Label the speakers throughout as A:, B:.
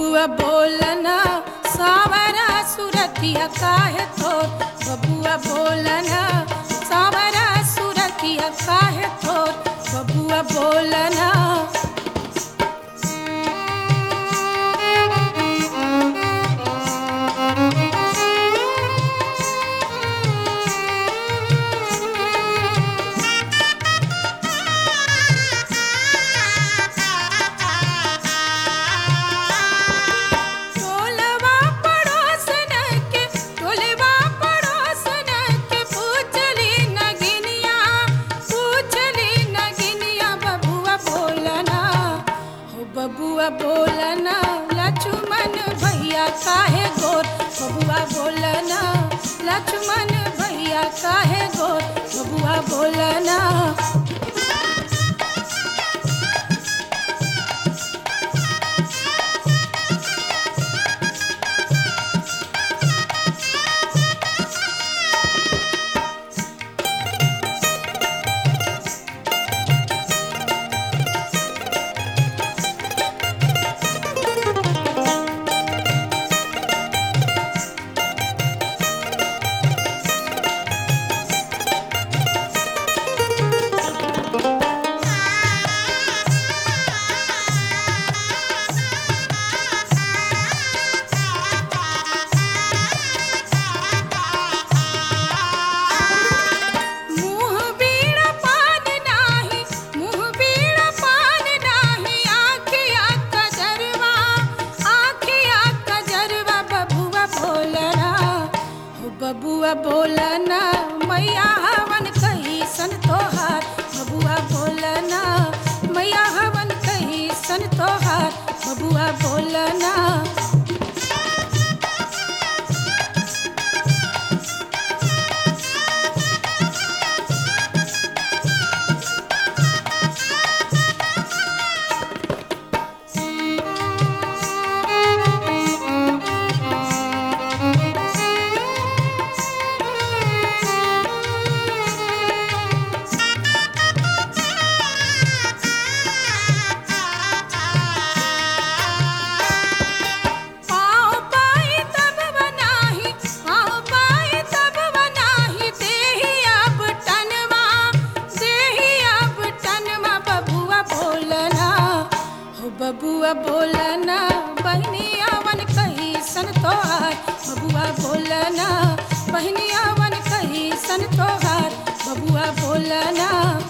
A: बबुआ बोलना सावरा सुरतिया काहे थोर बबुआ बोलना सावरा सुरतिया काहे थोर बबुआ बोलना टोलवा पड़ोसन के टोलवा पड़ोसन के पूछली नगिनिया पूछली नगिनिया बबुआ बोलना हो बबुआ बोलना लक्ष्मण भैया काहे गोर बबुआ बोलना लक्ष्मण भैया काहे गोर बबुआ बोलना मुँह बीड़ा पान नाही मुँह बीड़ा पान नाही आखिया कजरवा आखिया कजरवा बबुआ बोलना हो बबुआ बोलना मैया हवन कही सन तोहार बबुआ बोलना मैया हवन कही सन तोहार बबुआ बोलना पाँव पाई तब बनाही पाँव पाई तब बनाही देही अब टनवा देही अब टनवा बबुआ बोलना हो बबुआ बोलना बहनिया वन कही सन तोहार बबुआ बोलना बहनिया वन कही सन तोहार बबुआ बोलना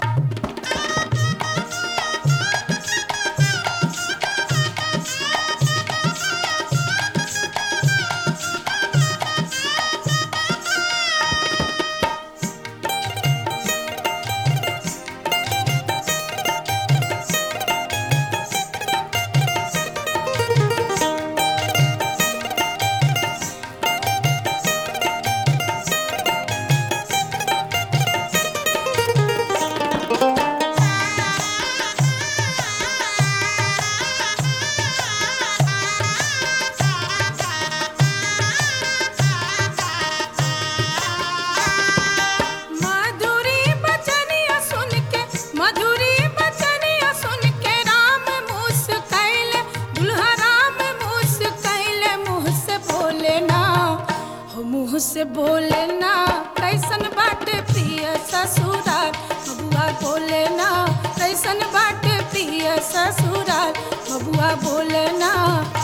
A: मधुरी बचनिया सुन के मधुरी बचनिया सुन के राम मुस कैले दुल्हा राम मुस कैले मुँह से बोले ना हो मुँह से बोले ना कैसन बाटे प्रिय ससुराल बबुआ बोले ना कैसन बाटे प्रिय ससुराल बबुआ बोले ना